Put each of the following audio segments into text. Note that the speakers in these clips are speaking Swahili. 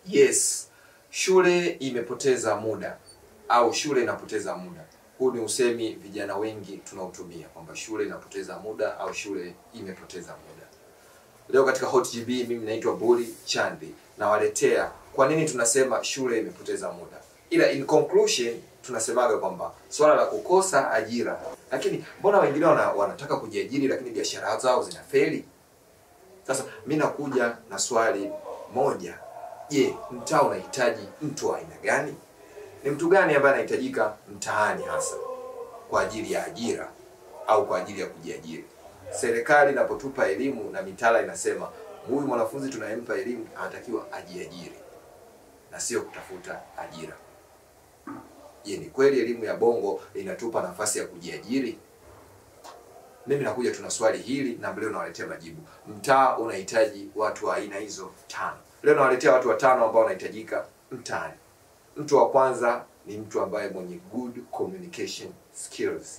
yes shule imepoteza muda au shule inapoteza muda huu ni usemi vijana wengi tunaotumia kwamba shule inapoteza muda au shule imepoteza muda leo katika hot gb mimi naitwa buli chandi nawaletea kwa nini tunasema shule imepoteza muda ila in conclusion tunasemaga kwamba swala la kukosa ajira lakini mbona wengine wana, wanataka kujiajiri lakini biashara zao zinafeli sasa mi nakuja na swali moja je mtaa unahitaji mtu wa aina gani ni mtu gani ambaye anahitajika mtaani hasa kwa ajili ya ajira au kwa ajili ya kujiajiri serikali inapotupa elimu na mitaala inasema huyu mwanafunzi tunayempa elimu anatakiwa ajiajiri na sio kutafuta ajira je ni kweli elimu ya bongo inatupa nafasi ya kujiajiri mimi nakuja tuna swali hili na leo nawaletea majibu mtaa unahitaji watu wa aina hizo tano leo nawaletea watu watano ambao wanahitajika mtaani mtu wa kwanza ni mtu ambaye mwenye good communication skills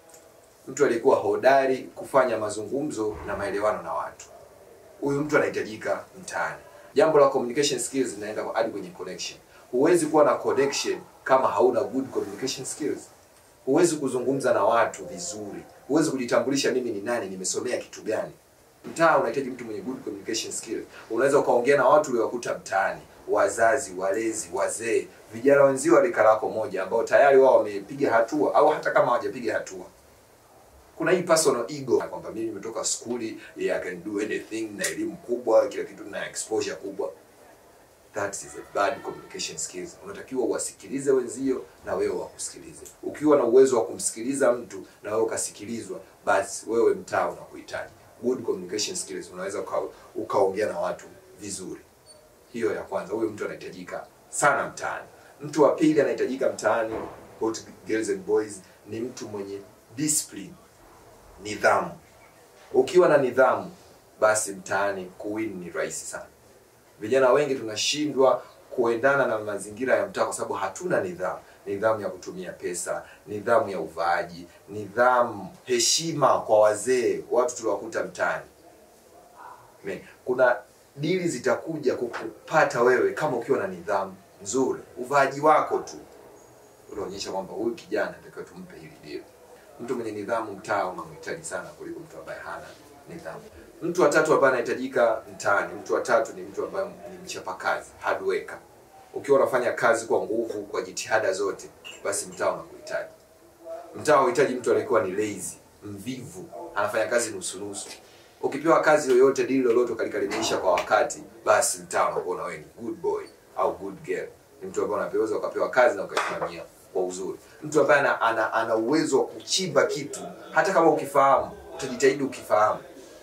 mtu aliyekuwa hodari kufanya mazungumzo na maelewano na watu huyu mtu anahitajika mtaani jambo la communication skills linaenda hadi kwenye connection huwezi kuwa na connection kama hauna good communication skills huwezi kuzungumza na watu vizuri huwezi kujitambulisha mimi ni nani nimesomea kitu gani mtaa unahitaji mtu mwenye good communication skill unaweza ukaongea na watu uliowakuta mtaani wazazi walezi wazee vijana wenzio wa rika lako moja ambao tayari wao wamepiga hatua au hata kama hawajapiga hatua kuna hii personal ego kwamba mimi nimetoka skuli yeah, I can do anything na elimu kubwa kila kitu na exposure kubwa that is a bad communication skills unatakiwa uwasikilize wenzio na wewe wakusikilize ukiwa na uwezo wa kumsikiliza mtu na wewe ukasikilizwa basi wewe mtaa unakuhitaji good communication skills unaweza uka, ukaongea na watu vizuri hiyo ya kwanza huyo mtu anahitajika sana mtaani mtu wa pili anahitajika mtaani hot girls and boys ni mtu mwenye discipline nidhamu ukiwa na nidhamu basi mtaani kuwin ni rahisi sana vijana wengi tunashindwa kuendana na mazingira ya mtaa kwa sababu hatuna nidhamu nidhamu ya kutumia pesa nidhamu ya uvaaji nidhamu heshima kwa wazee watu tuliwakuta mtaani Men, kuna dili zitakuja kukupata wewe kama ukiwa na nidhamu nzuri uvaaji wako tu unaonyesha kwamba huyu kijana natakiwa tumpe hili dili mtu mwenye nidhamu mtaa unamhitaji sana kuliko mtu ambaye hana nidhamu mtu wa tatu ambaye anahitajika mtaani mtu wa tatu ni mtu ambaye ni mchapakazi hard worker ukiwa unafanya kazi kwa nguvu kwa jitihada zote basi mtaa unakuhitaji mtaa unahitaji mtu aliyekuwa ni lazy mvivu anafanya kazi nusu nusu ukipewa kazi yoyote dili lolote ukalikamilisha kwa wakati basi mtaa unakuona wewe ni good boy au good girl ni mtu ambaye unapeweza ukapewa kazi na ukaisimamia kwa uzuri mtu ambaye ana, ana, ana uwezo wa kuchimba kitu hata kama ukifahamu utajitahidi ukifahamu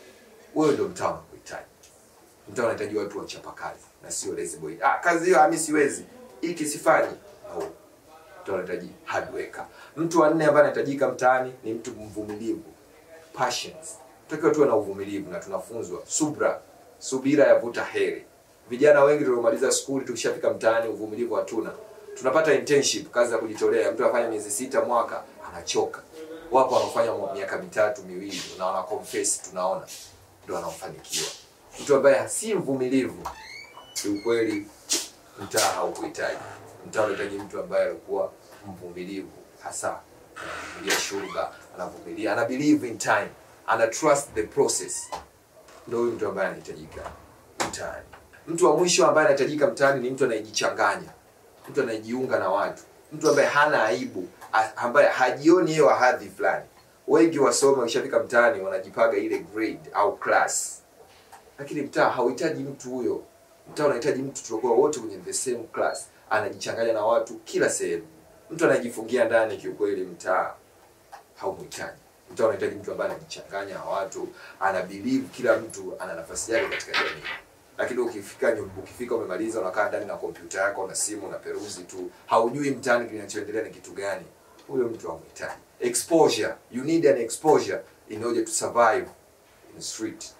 wewe ndio mtaa unakuhitaji mtaa unahitaji watu wachapa kazi na sio lazy boy ah kazi hiyo mimi siwezi hiki sifanyi no mtu anahitaji hard worker mtu wa nne ambaye anahitajika mtaani ni mtu mvumilivu patience tutakiwa tuwe na uvumilivu na tunafunzwa subra subira yavuta heri vijana wengi tuliomaliza skuli tukishafika mtaani uvumilivu hatuna tunapata internship kazi za kujitolea mtu afanya miezi sita mwaka anachoka wapo wanaofanya miaka mitatu miwili na wana confess tunaona ndo wanaofanikiwa mtu ambaye si mvumilivu kiukweli mtaa haukuhitaji mtaa unahitaji mtu ambaye alikuwa mvumilivu hasa anavumilia shuga anavumilia ana believe in time ana trust the process ndo huyu mtu ambaye anahitajika mtaani mtu wa mwisho ambaye anahitajika mtaani ni mtu anayejichanganya mtu anayejiunga na watu mtu ambaye hana aibu a- ambaye hajioni yeye wa hadhi fulani wengi wasome wakishafika mtaani wanajipaga ile grade au class lakini mtaa hauhitaji mtu huyo mtaa unahitaji mtu tutakuwa wote kwenye the same class anajichanganya na watu kila sehemu mtu anajifungia ndani kiukweli mtaa haumhitaji mtaa unahitaji mtu ambaye anajichanganya na watu ana believe kila mtu ana nafasi yake katika jamii lakini ukifika nyum- ukifika umemaliza unakaa ndani na kompyuta yako na simu na peruzi tu haujui mtaani kinachoendelea ni kitu gani huyo mtu hamhitaji exposure you need an exposure in order to survive in the street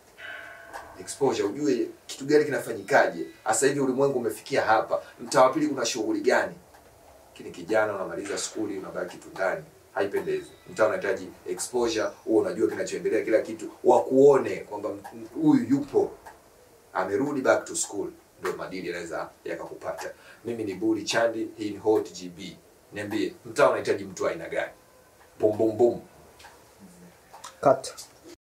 exposure ujue kitu gani kinafanyikaje sasa hivi ulimwengu umefikia hapa mtaa wa pili kuna shughuli gani lakini kijana unamaliza skuli unabaki tu ndani haipendezi mtaa unahitaji exposure huo unajua kinachoendelea kila kitu wakuone kwamba m- huyu yupo amerudi back to school ndio madili yanaweza yakakupata mimi ni buri chandi hii ni hot gb niambie mtaa unahitaji mtu wa aina gani bum bum bum Cut.